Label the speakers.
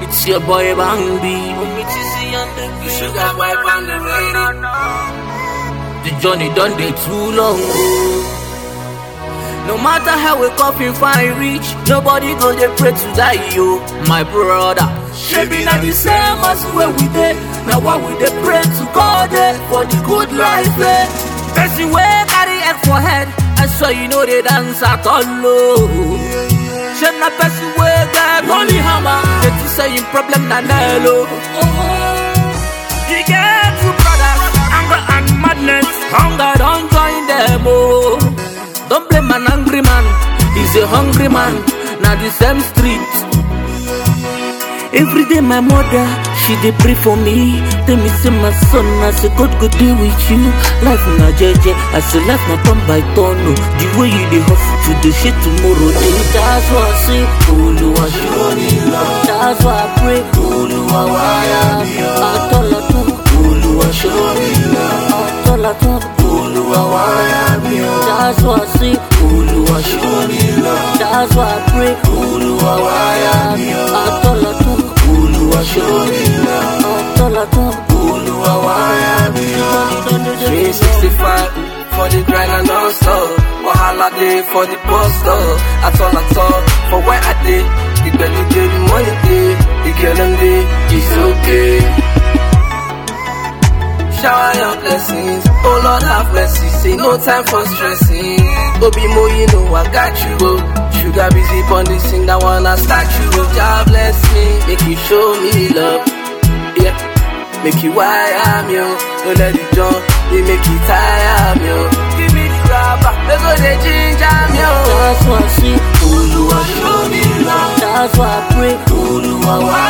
Speaker 1: It's your boy Bambi. Sugar boy on the radio. The journey done day too long. oh. No matter how we coffin fine reach, nobody go dey pray to die yo, my brother. Shebi na the same as where we dey, na why we dey pray to God eh, for the good life eh. Person wey carry egg for head, I swear you know they dance at all oh. Shame na person wey get holy hammer, they think say him problem na nail oh. He get two brothers, anger and madness, hunger don join them oh. Don't blame an angry man, he's a hungry man, na the same street. Every day my mother, she dey pray for me. Tell me say my son, I say God go deal with you. Life na jeje, I say life na turn by turn. Oh. The way you dey hustle today, shit tomorrow dey. That's why I say, Oluwa show me love. That's why I pray, Oluwa waya mi. Atọ́lọ́tún, Oluwa show me love. Atọ́lọ́tún, Oluwa waya mi. That's why I say, Oluwa show me love. That's why I pray, Oluwa waya mi. Atọ́lọ́tún, Oluwa show me love. Atọ́lọ́tún, Oluwa waya mi.
Speaker 2: 365 for the grind and non-stop. Wahala day for the bus stop. At all, at all, for where I did. The belly day, the money day, the girl and day, it's okay. Shower your blessings, oh Lord have mercy. Say no time for stressing. Obi Mo, you know I got you. Oh. Sugar busy on this thing, that wanna start you. Oh, God bless me, make you show me love. Yeah. Make you wire me, oh. Don't let it jump, they make you tire me, oh. Give me the rubber, they go the ginger me, oh.
Speaker 1: That's why I say, Oluwa show me love. That's why I pray, Oluwa waya